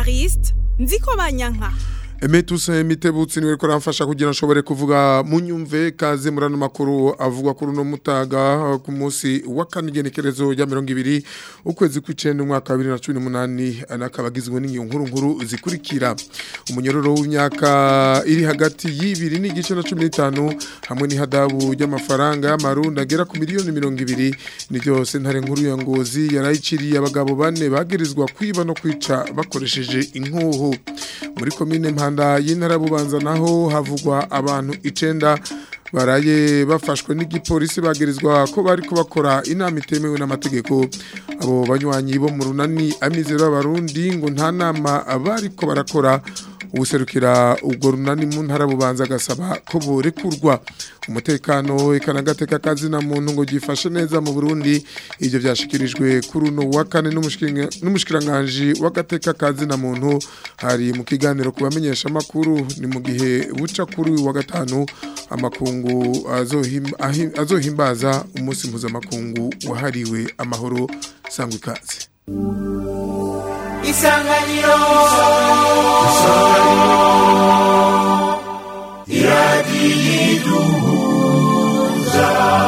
Evariste Nzikobanyanka Emetuse mitebutsi niwe ko ramfasha kugira nshobore kuvuga munyumve kaze murano makuru avugwa kuri no mutaga ku munsi wa kanigenekerezo ya 200 ukwezi kw'icenda umwaka wa 2018 anakabagizwe n'ingiyo nkuru nkuru zikurikira umunyororo w'imyaka iri hagati y'ibiri n'igice na 15 hamwe n'ihadabu y'amafaranga y'amarundi agera ku miliyoni 200 niryo sentare nkuru ya ngozi yarayiciriye abagabo bane bagirizwa kwiba no kwica bakoresheje inkuhu muri komine mpanda y'intara bubanza naho havugwa abantu icenda baraye bafashwe n'igipolisi bagirizwa ko bari kubakora inama itemewe n'amategeko abo banywanyi bo mu runani amizero y'abarundi ngo nta nama bariko barakora ubuserukira ubwo runani mu ntara bubanza agasaba ko borekurwa umutekano ikanagateka kazi na muntu ngo gifashe neza mu Burundi ivyo vyashikirijwe kuri uno wa kane n'umushikiranganje w'agateka kazi na muntu hari mu kiganiro kubamenyesha makuru ni mu gihe buca kuri wa gatanu amakungu azohimbaza umunsi mpuzamakungu wahariwe amahoro sangwa ikaze isanganiro isanganiro iradiyiduhuza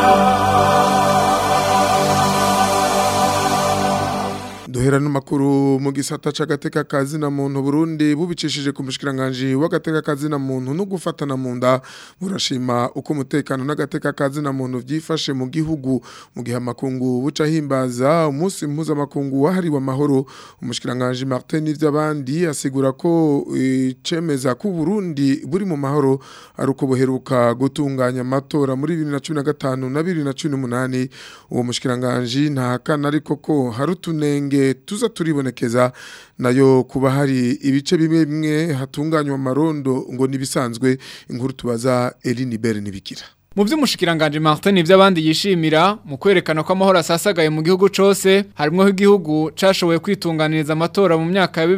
duhera n'amakuru mu gisata c'agateka kazi na muntu Burundi bubicishije ku mushikiranganje w'agateka kazi na muntu no gufatana mu nda burashima uko umutekano n'agateka kazi na muntu vyifashe mu gihugu mu gihe amakungu buca himbaza umunsi mpuza makungu wahariwe amahoro umushikiranganje Martin n'ivy'abandi asigura ko icemeza ku Burundi buri mu mahoro ari uko buheruka gutunganya amatora muri 2015 na 2018 uwo mushikiranganje ntahakana ariko ko hari utunenge tuza turibonekeza nayo kuba hari ibice bimwe bimwe hatunganywa amarondo ngo nibisanzwe inkuru tubaza Eline Bere nibikira mu by'umushikiranganje Martin ivy'abandi yishimira mu kwerekana ko amahoro asasagaye mu gihugu cose harimwo igihugu cashoboye kwitunganiriza amatora mu myaka ya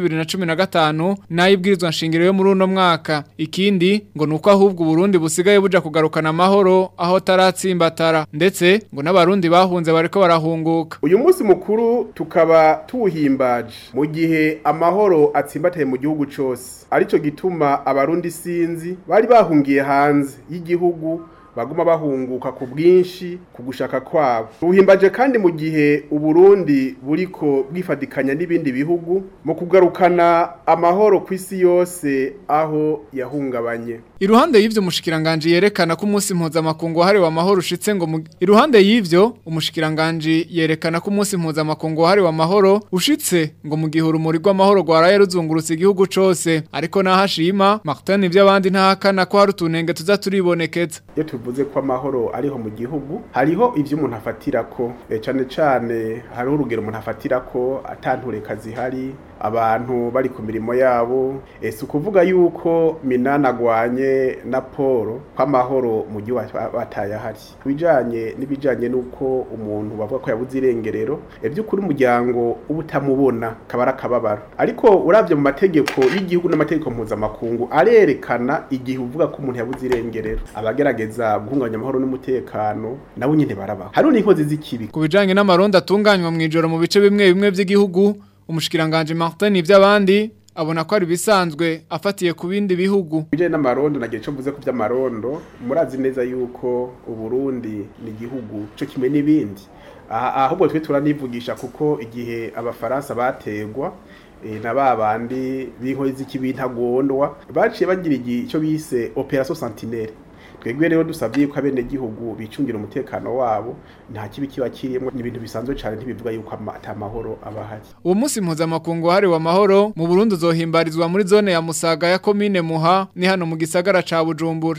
2015 nayibwirizwa nshingiro yo muri uno mwaka ikindi ngo nuko ahubwo Burundi busigaye buja kugarukana amahoro aho taratsimbatara ndetse ngo n'abarundi bahunze bariko barahunguka uyu munsi mukuru tukaba tuwuhimbaje mu gihe amahoro atsimbataye mu gihugu cose arico gituma abarundi sinzi bari bahungiye hanze y'igihugu baguma bahunguka ku bwinshi ku gushaka kwabo buhimbaje kandi mu gihe uburundi buriko bwifadikanya n'ibindi bihugu mu kugarukana amahoro ku isi yose aho yahungabanye iruhande y'ivyo umushikiranganje yerekana ko umunsi mpuzamakungu wahariwe amahoro ushitse ngo iruhande y'ivyo umushikiranganje yerekana ko umunsi mpuzamakungu wahariwe amahoro ushitse ngo mu gihe urumuri rw'amahoro rwaraye ruzungurutse igihugu cose ariko nahashima Martin ivy'abandi ntahakana ko hari utunenge tuza turibonekeza iyo tuvuze ko amahoro ariho mu gihugu hariho ivyo umuntu afatira ko e, cane cane hariho urugero umuntu afatira ko atantureka zihari abantu bari ku mirimo yabo ese ukuvuga yuko minana agwanye na Paul kw'amahoro mu gihugu batayahari kubijanye n'ibijanye nuko umuntu bavuga ko yabuze irengerero by'ukuri umuryango uba utamubona kabara akababaro ariko uravye mu mategeko y'igihugu n'amategeko mpuzamakungu arerekana igihe uvuga ko umuntu yabuze irengerero abagerageza guhungabanya amahoro n'umutekano nabo nyine barabaho hari n'inkozi z'ikibi ku bijanye n'amaronda atunganywa mu ijoro mu bice bimwe bimwe by'igihugu umushikiranganje Martin ivy'abandi abona ko ari bisanzwe afatiye ku bindi bihugu bijanye n'amarondo nagiye cyo mvuze ku by'amarondo murazi neza yuko uburundi ni igihugu cyo kimwe n'ibindi ahubwo twe turanivugisha kuko igihe abafaransa bategwa na babandi b'inkozi z'ikibi ntagondwa baciye bagira icyo bise operation sentinelle twebwe rero dusabye ko abene gihugu bicungira umutekano wabo nta kibi kiba kirimo ni ibintu bisanzwe cyane ntibivuga yuko atamahoro aba ahari uwo munsi mpuzamakungu wahariwe amahoro mu Burundi uzohimbarizwa muri zone ya Musaga ya komine Muha ni hano mu gisagara ca Bujumbura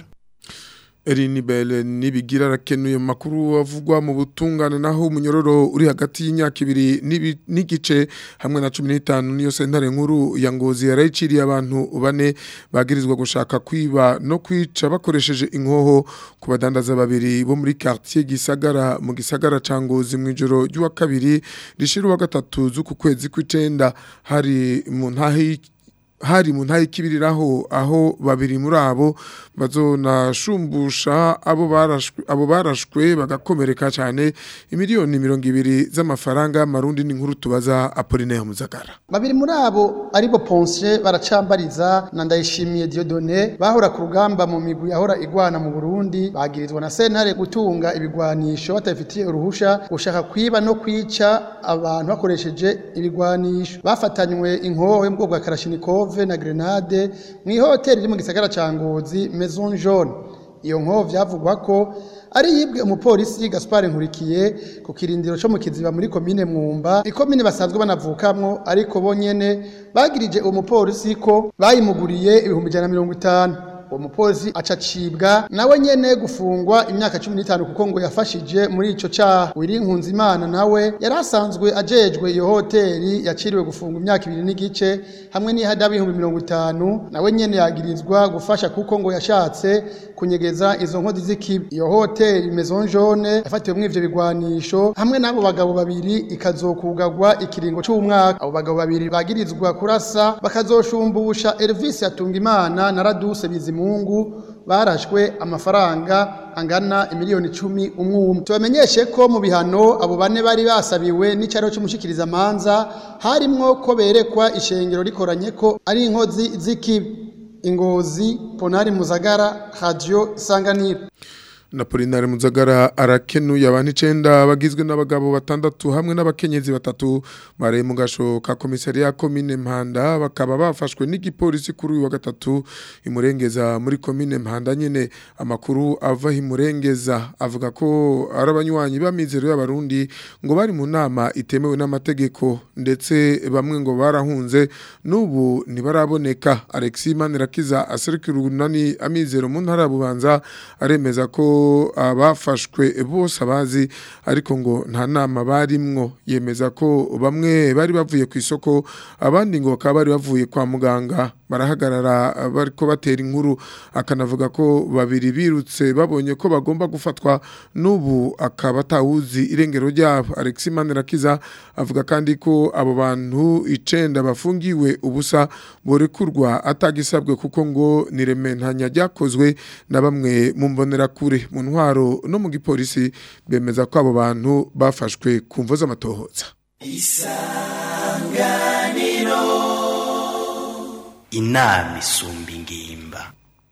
Erini Bele nibigira rakenuye makuru avugwa mu butungane naho umunyororo uri hagati y'imyaka ibiri n'igice hamwe na 15 niyo sentare nkuru ya ngozi yarayiciriye abantu bane bagirizwa gushaka kwiba no kwica bakoresheje inkoho ku badandaza babiri bo muri quartier gisagara mu gisagara ca ngozi mu ijoro ry'uwa kabiri rishira wa gatatu z'uku kwezi kw'icenda hari mu ntahe hari mu ntayi kibiriraho aho babiri muri abo bazonashumbusha abo barashwe abo barashwe bagakomereka cyane imiliyoni mirongo ibiri z'amafaranga y'amarundi n'inkuru tubaza Apollinaire Muzagara babiri muri abo aribo Ponce baracambariza na Ndayishimiye Dieudonné bahora ku rugamba mu migwi yahora igwana mu Burundi bagirizwa na sentare gutunga ibigwanisho batabifitiye uruhusha gushaka kwiba no kwica abantu bakoresheje ibigwanisho bafatanywe inkoho mu bwoko bwa Kalashnikov na grenade mu ihoteli iri mu gisagara ca Ngozi Maison Jaune iyo nkoho vyavugwa ko ari yibwe umupolisi Gaspard Nkurikiye ku kirindiro cyo mu kiziba muri komine Mwumba ikomine basanzwe banavukamwo ariko bonyene bagirije uwo mupolisi ko bayimuguriye ibihumbi 150 uwo mupolisi acacibwa nawe nyene gufungwa imyaka 15 kuko ngo yafashije muri ico caha wirinkunza imana nawe yari asanzwe ajejwe iyo hoteli yaciriwe gufungwa imyaka ibiri n'igice hamwe n'ihadabu y'ibihumbi mirongo itanu nawe nyene yagirizwa gufasha kuko ngo yashatse kunyegeza izo nkozi z'ikibi iyo hoteli maison jaune yafatiwemwo ivyo bigwanisho hamwe n'abo bagabo babiri ikazokugagwa ikiringo c'umwaka abo bagabo babiri bagirizwa kurasa bakazoshumbusha Elvis Atungimana na Raduse Bizimungu barashwe amafaranga angana imiliyoni icumi umwe umwe tubamenyeshe ko mu bihano abo bane bari basabiwe n'icyaro cy'umushikiriza amanza harimwo ko berekwa ishengero rikoranye ko ari inkozi z'ikibi ingozi ponari muzagara radio isanganiro Napolinare Muzagara arakenuye abantu 9 bagizwe n'abagabo batandatu hamwe n'abakenyezi batatu bare mu gasho ka komisariya komine Mpanda bakaba bafashwe n'igipolisi kuri uyu wa gatatu imurengeza muri komine Mpanda nyene amakuru ava imurengeza avuga ko ari abanywanyi b'amizero y'abarundi ngo bari mu nama itemewe n'amategeko ndetse bamwe ngo barahunze n'ubu ntibaraboneka Alexis Manirakiza aserukira urunani amizero mu ntara ya Bubanza aremeza ko abafashwe bose abazi ariko ngo nta nama barimwo yemeza ko bamwe bari bavuye ku isoko abandi ngo bakaba bari bavuye kwa muganga barahagarara bariko batera inkuru akanavuga ko babiri birutse babonye ko bagomba gufatwa n'ubu akaba atawuzi irengero ryabo Alexis Manirakiza avuga kandi ko abo bantu icenda bafungiwe ubusa borekurwa atagisabwe kuko ngo nirementanya ryakozwe na bamwe mu mbonerakure mu ntwaro no mu gipolisi bemeza ko abo bantu bafashwe ku mvo z'amatohoza inama isumba ingimba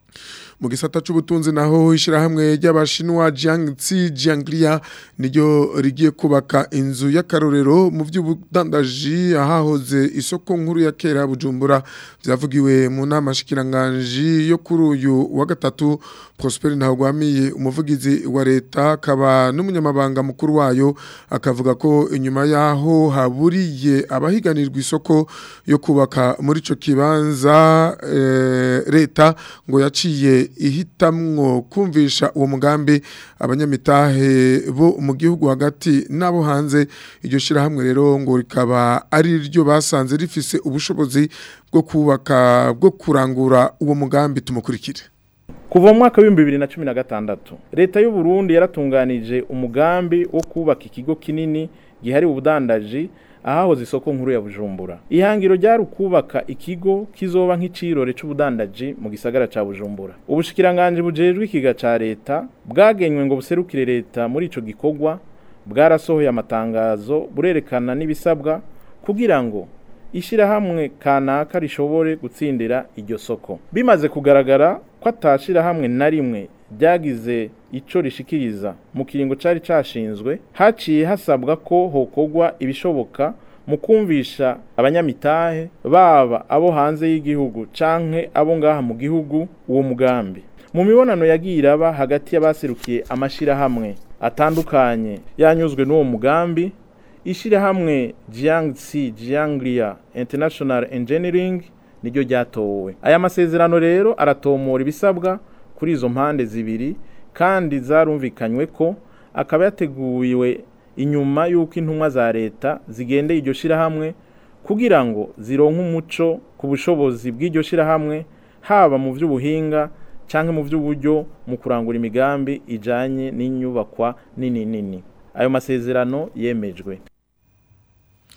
mu gisata c'ubutunzi naho ishirahamwe ry'abashinwa Jiangxi Jianglia niryo rigiye kubaka inzu y'akarorero mu by'ubudandaji ahahoze isoko nkuru ya kera Bujumbura vyavugiwe mu nama shikiranganje yo kuri uyu wa gatatu Prosper Ntagwamiye umuvugizi wa leta akaba n'umunyamabanga mukuru wayo akavuga ko inyuma yaho haburiye abahiganirwa isoko yo kubaka muri ico kibanza e, leta ngo yaciye ihitamwo kumvisha uwo mugambi abanyamitahe bo mu gihugu hagati n'abo hanze iryo shirahamwe rero ngo rikaba ari ryo basanze rifise ubushobozi bwo kubaka bwo kurangura uwo mugambi tumukurikire kuva mu mwaka w'ibihumbi bibiri na cumi na gatandatu leta y'u Burundi yaratunganije umugambi wo kubaka ikigo kinini gihari ubudandaji ahahoze isoko nkuru ya Bujumbura ihangiro ryari ukubaka ikigo kizoba nk'icirore c'ubudandaji mu gisagara ca Bujumbura ubushikiranganje bujejwe ikiga ca leta bwagenywe ngo buserukire leta muri ico gikorwa bwarasohoye amatangazo burerekana n'ibisabwa kugira ngo ishirahamwe kanaka rishobore gutsindira iryo soko bimaze kugaragara ko atashirahamwe na rimwe ryagize ico rishikiriza mu kiringo cari cashinzwe haciye hasabwa ko hokogwa ibishoboka mu kumvisha abanyamitahe baba abo hanze y'igihugu canke abo ngaha mu gihugu uwo mugambi mu mibonano yagiye iraba hagati y'abaserukiye amashirahamwe atandukanye yanyuzwe n'uwo mugambi ishirahamwe Jiangxi Jianglia International Engineering niryo ryatowe aya masezerano rero aratomora ibisabwa kuri izo mpande zibiri kandi zarumvikanywe ko akaba yateguwe inyuma y'uko intumwa za leta zigendeye iryo shirahamwe kugira ngo zironke umuco ku bushobozi bw'iryo shirahamwe haba mu by'ubuhinga cyangwa mu by'uburyo mu kurangura imigambi ijanye n'inyubakwa nini nini ayo masezerano yemejwe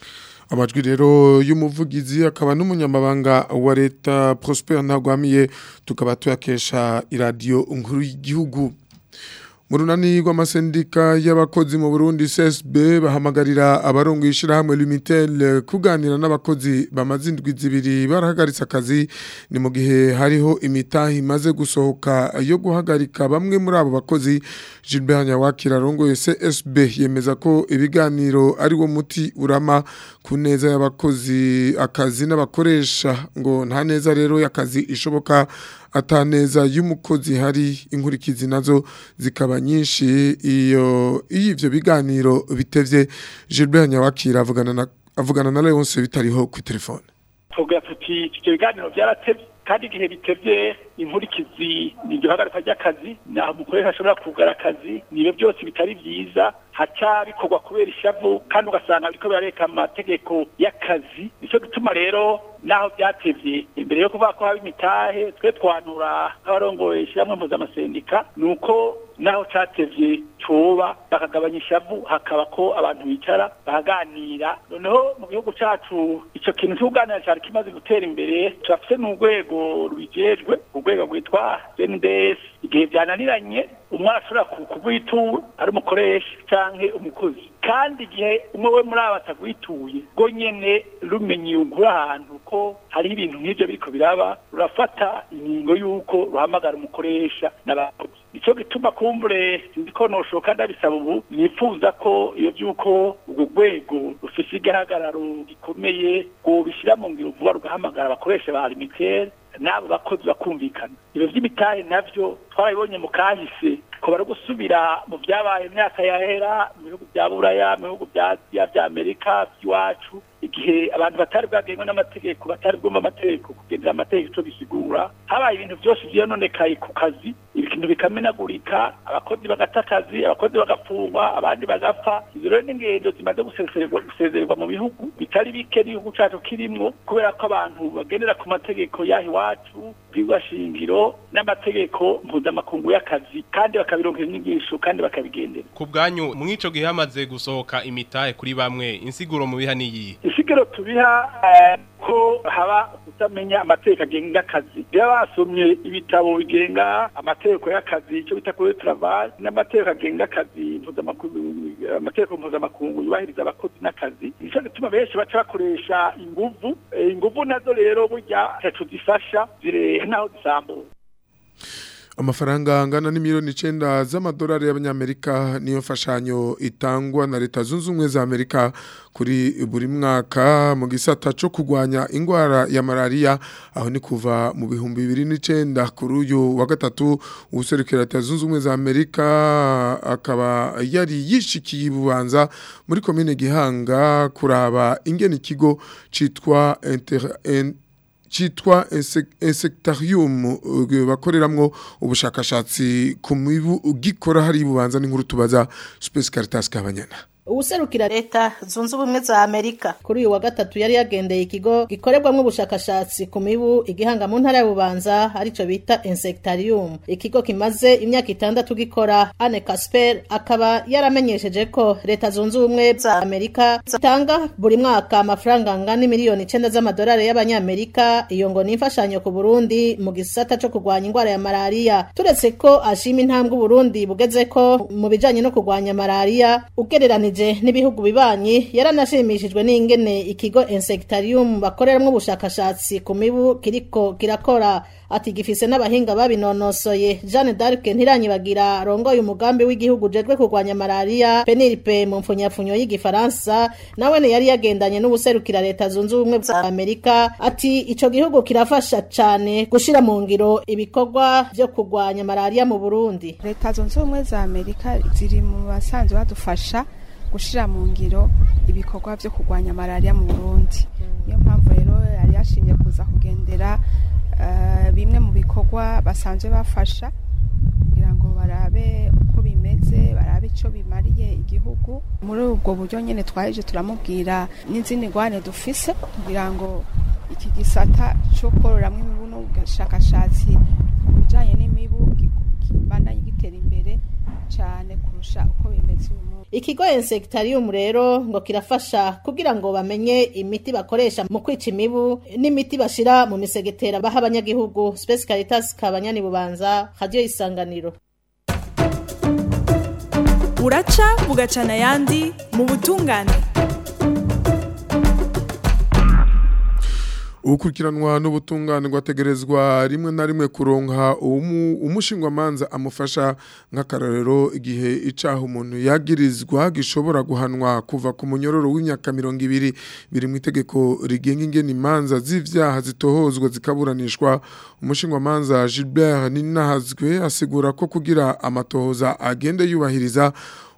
amajwi rero y'umuvugizi akaba n'umunyamabanga wa leta Prosper Ntagwamiye tukaba tuyakesha iradiyo nkuru y'igihugu mu runani rw'amasendika y'abakozi mu Burundi CSB bahamagarira abarongo ishirahamwe Lumitel kuganira n'abakozi bamaze indwi zibiri barahagaritse akazi ni mu gihe hariho imitahi imaze gusohoka yo guhagarika bamwe muri abo bakozi Gilbert Nyawakira arongoye CSB yemeza ko ibiganiro ari wo muti urama ku neza y'abakozi akazi n'abakoresha ngo nta neza rero y'akazi ishoboka ataneza y'umukozi hari inkurikizi nazo zikaba nyinshi iyo iyo ivyo biganiro bitevye Gilbert Nyawakira avugana na avugana na Leonce bitariho ku telefone tuvuga tuti ivyo biganiro vyaratevye kandi igihe bitevye inkurikizi ni iryo hagarika ry'akazi naho umukoresha ashobora kugara akazi niyo byose bitari vyiza haca bikorwa kubera ishavu kandi ugasanga biriko birareka amategeko y'akazi nico gituma rero naho byatevye imbere yo kuvuga ko haba imitahe twe twanura nk'abarongoye ishyirahamwe mpuzamasendika ni uko naho catevye coba bakagabanya ishavu hakaba ko abantu bicara bakaganira noneho mu gihugu cacu ico kintu c'ukuganira cari kimaze gutera imbere turafise n'urwego rubijejwe urwego rwitwa CNDS igihe byananiranye umwana ashobora kugwitura ari umukoresha canke umukozi kandi igihe umwe we muri abo atagwituye rwo nyene rumenye ugura ahantu ko hariho ibintu nk'ivyo biriko biraba rurafata ingingo y'uko ruhamagara umukoresha n'abakozi nico gituma kumbure sinzi ko noshoka ndabisaba ubu nifuza ko iyo vy'uko urwo rwego rufise igihagararo gikomeye rwobishira mu ngiro vuba rugahamagara abakoresha ba limitere n'abo bakozi bakumvikana ibyo by'imitahe navyo twarabibonye mu kahise ko bari gusubira mu byabaye imyaka yahera mu bihugu bya buraya mu bihugu bya Aziya bya amerika by'iwacu igihe abantu batari bwagengwa n'amategeko batari bwumva amategeko kugendera amategeko ico bisigura habaye ibintu byose vyononekaye ku kazi ibintu bikamenagurika abakozi bagata akazi abakozi bagafungwa abandi bagapfa izo rero n'ingendo zimaze gusezererwa gusezererwa mu bihugu bitari bike n'igihugu cacu kirimwo kubera ko abantu bagendera ku mategeko yaho iwacu shingiro n'amategeko mpuzamakungu y'akazi kandi bakabironkera inyigisho kandi bakabigendera ku bwanyu mw'ico gihe hamaze gusohoka imitahe kuri bamwe insiguro mu biha niyi isiguro tubiha ko haba kutamenya amategeko agenga akazi baba basomye ibitabo bigenga amategeko y'akazi icyo bita kuri travail n'amategeko agenga akazi mpuzamakungu amategeko mpuzamakungu yubahiriza abakozi n'akazi nico gituma benshi baca bakoresha inguvu inguvu nazo rero burya ntaco zifasha zirehe naho zisambura amafaranga angana n'imiliyoni icenda z'amadolari y'abanyamerika niyo mfashanyo itangwa na leta zunze ubumwe za amerika kuri buri mwaka mu gisata co kurwanya ingwara ya malaria aho ni kuva mu bihumbi bibiri n'icenda kuri uyu wa gatatu uwuserukira leta zunze ubumwe za amerika akaba yari yishikiye ibubanza muri komine gihanga kuraba ingene ikigo citwa inter, in, citwa insectarium bakoreramwo ubushakashatsi ku mibu gikora hari bubanza n'inkuru tubaza Space Caritas kabanyana uwuserukira leta zunze ubumwe za amerika kuri uyu wa gatatu yari yagendeye ikigo gikorerwamo ubushakashatsi ku mibu igihanga mu ntara y'ububanza arico bita insectarium ikigo kimaze imyaka itandatu gikora ane casper akaba yaramenyesheje ko leta zunze ubumwe za amerika zitanga buri mwaka amafaranga angana miliyoni icenda z'amadolari y'abanyamerika iyo ngo ni imfashanyo ku burundi mu gisata co kurwanya ingwara ya malariya turetse ko ashima intambwe uburundi bugeze ko mu bijanye no kurwanya malariya ugereranije n'ibihugu bibanyi yaranashimishijwe n'ingene ikigo insectarium bakoreramwo ubushakashatsi ku mibu kiriko kirakora ati gifise n'abahinga babinonosoye Jeanne d'Arc ntiranyibagira rongoye umugambi w'igihugu jejwe kurwanya malaria penilpe mu mfunyapfunyo y'igifaransa nawe ne yari yagendanye n'ubuserukira leta zunze ubumwe za Amerika ati ico gihugu kirafasha cane gushira mu ngiro ibikorwa vyo kurwanya malaria mu Burundi leta zunze ubumwe za Amerika ziri mu basanzwe badufasha gushira mu ngiro ibikorwa vyo kurwanya malaria mu Burundi niyo mpamvu rero yari yashimye kuza kugendera bimwe mu bikorwa basanzwe bafasha kugira ngo barabe uko bimeze barabe icyo bimariye igihugu muri ubwo buryo nyine twaje turamubwira n'izindi ngwane dufise kugira ngo iki gisata cyo kororamo imibu n'ubushakashatsi ku bijyanye n'imibu kibandanye gitera imbere cyane kurusha uko bimeze uyu munsi ikigo insectarium rero ngo kirafasha kugira ngo bamenye imiti bakoresha mu kwica imibu n'imiti bashira mu misegetera baha abanyagihugu Space Caritas kabanyani bubanza radio isanganiro buraca bugacana ayandi mu butungane ukurikiranwa n'ubutungane rwategerezwa rimwe na rimwe kuronka umushingwamanza amufasha nk'akarorero igihe icaha umuntu yagirizwa gishobora guhanwa kuva ku munyororo w'imyaka mirongo ibiri biri mu itegeko rigenga ingene imanza z'ivyaha zitohozwa zikaburanishwa umushingwamanza Gilbert Ninahazwe asigura ko kugira amatohoza agende yubahiriza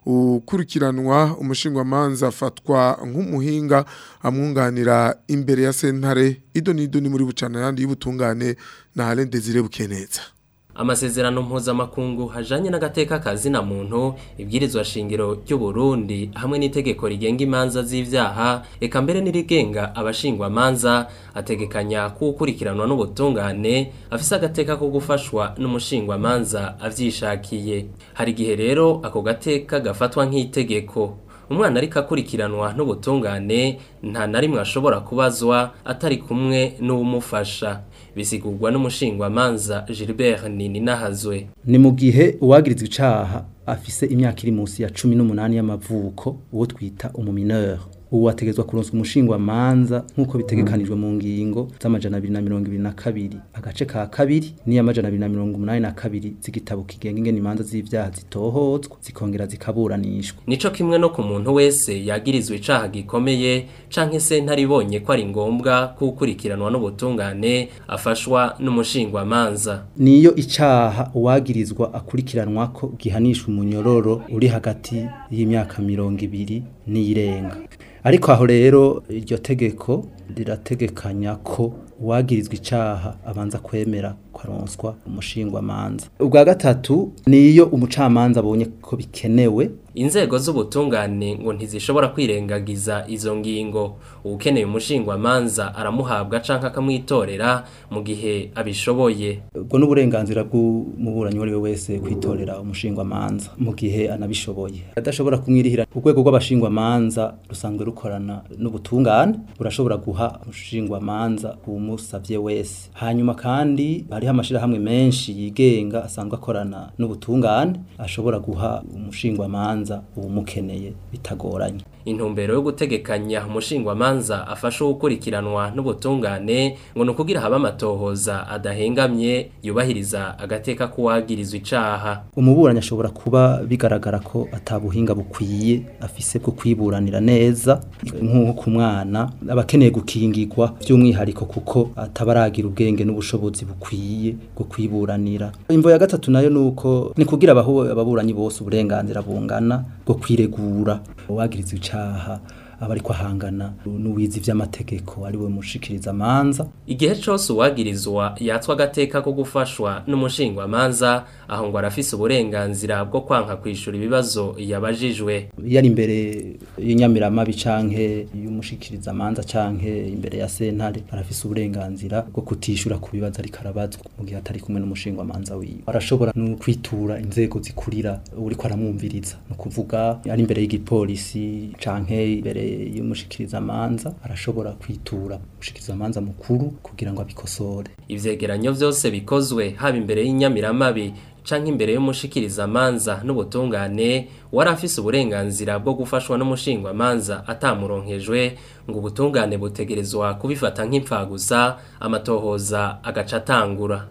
ukurikiranwa umushingwamanza afatwa nk'umuhinga amwunganira imbere ya sentare ido n'ido ni muri bucana yandi y'ubutungane na Alain Desire Bukeneza amasezerano mpuzamakungu hajanye n'agateka kazina muntu ibwirizwa shingiro ry'u Burundi hamwe n'itegeko rigenga imanza z'ivyaha eka mbere n'irigenga abashingwa manza ategekanya kukurikiranwa n'ubutungane afise agateka ko gufashwa n'umushingwa manza avyishakiye hari gihe rero ako gateka gafatwa nk'itegeko umwana ariko akurikiranwa n'ubutungane nta na rimwe ashobora kubazwa atari kumwe n'uwumufasha bisigurwa n'umushingwamanza Gilbert Nininahazwe ni mu gihe uwagirizwa icaha afise imyaka iri munsi ya cumi n'umunani y'amavuko uwo twita umumineur ubu ategezwa kuronswa umushingwa manza nk'uko bitegekanijwe mu ngingo z'amajana abiri na mirongo ibiri na kabiri agace ka kabiri n'iy'amajana abiri na mirongo umunani na kabiri z'igitabo kigenga ingene imanza z'ivyaha zitohozwa zikongera zikaburanishwa nico kimwe no ku muntu wese yagirizwa icaha gikomeye canke se ntaribonye ko ari ngombwa kukurikiranwa n'ubutungane afashwa n'umushingwa manza niyo icaha uwagirizwa akurikiranwa ko gihanishwa umunyororo uri hagati y'imyaka mirongo ibiri n'iyirenga ariko aho rero iryo tegeko rirategekanya ko uwagirizwa icaha abanza kwemera kwaronswa umushingwa manza ubwa gatatu niyo umucamanza abonye ko bikenewe inzego z'ubutungane ngo ntizishobora kwirengagiza izo ngingo ukeneye umushingwa manza aramuhabwa canke akamwitorera mu gihe abishoboye ubwo n'uburenganzira bw'umuburanyi uwo ari we wese kwitorera umushingwa manza mu gihe anabishoboye adashobora kumwirihira urwego rw'abashingwa manza rusanzwe rukorana n'ubutungane burashobora guha umushingwa manza umusavye wese hanyuma kandi hariho amashirahamwe menshi yigenga asanzwe akorana n'ubutungane ashobora guha umushingwa manza uwumukeneye bitagoranye intumbero yo gutegekanya umushingwa manza afasha gukurikiranwa n'ubutungane ngo ni ukugira habe amatohoza adahengamye yubahiriza agateka k'uwagirizwa icaha umuburanyi ashobora kuba bigaragara ko atabuhinga bukwiye afise bwo kwiburanira neza nk'uko ku mwana aba akeneye gukingirwa by'umwihariko kuko ataba aragira ubwenge n'ubushobozi bukwiye bwo kwiburanira imvo ya gatatu nayo ni uko ni kugira ababuranyi bose uburenganzira bungana bwo kwiregura uwagirizwa icaha aba ariko ahangana n'uwizi vy'amategeko ari we mushikiriza manza igihe cose uwagirizwa yatswa agateka ko gufashwa n'umushingwa manza aho ngo arafise uburenganzira bwo kwanka kwishura ibibazo yabajijwe yari imbere y'inyamiramabi canke y'umushikiriza manza canke imbere ya sentare arafise uburenganzira bwo kutishura ku bibazo ariko arabazwa mu gihe atari kumwe n'umushingwa manza wiwe arashobora no kwitura inzego zikurira uriko aramwumviriza no kuvuga ari imbere y'igipolisi canke imbere y'umushikiriza manza arashobora kwitura umushikiriza manza mukuru kugira ngo abikosore ivyegeranyo vyose bikozwe haba imbere y'inyamiramabi canke imbere y'umushikiriza manza n'ubutungane wari afise uburenganzira bwo gufashwa n'umushingwa manza atamuronkejwe ngo ubutungane butegerezwa kubifata nk'impfagusa amatohoza agaca atangura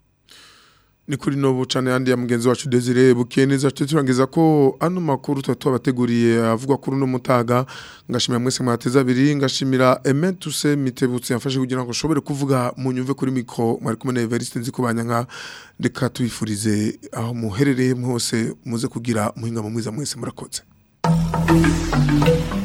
ni kuri no bucane yandi ya mugenzi wacu Desire Bukeneza turangiza ko ano makuru tutatu abateguriye avugwa kuri no mutaga ngashimira mwese mwateza abiri ngashimira Ementuse Mitebutse yafashe kugira ngo shobore kuvuga mu nyumve kuri mikro mwari kumwe na Evariste nzikubanya nka reka tubifurize aho muherereye mwose muze kugira muhinga mu mwiza mwese murakoze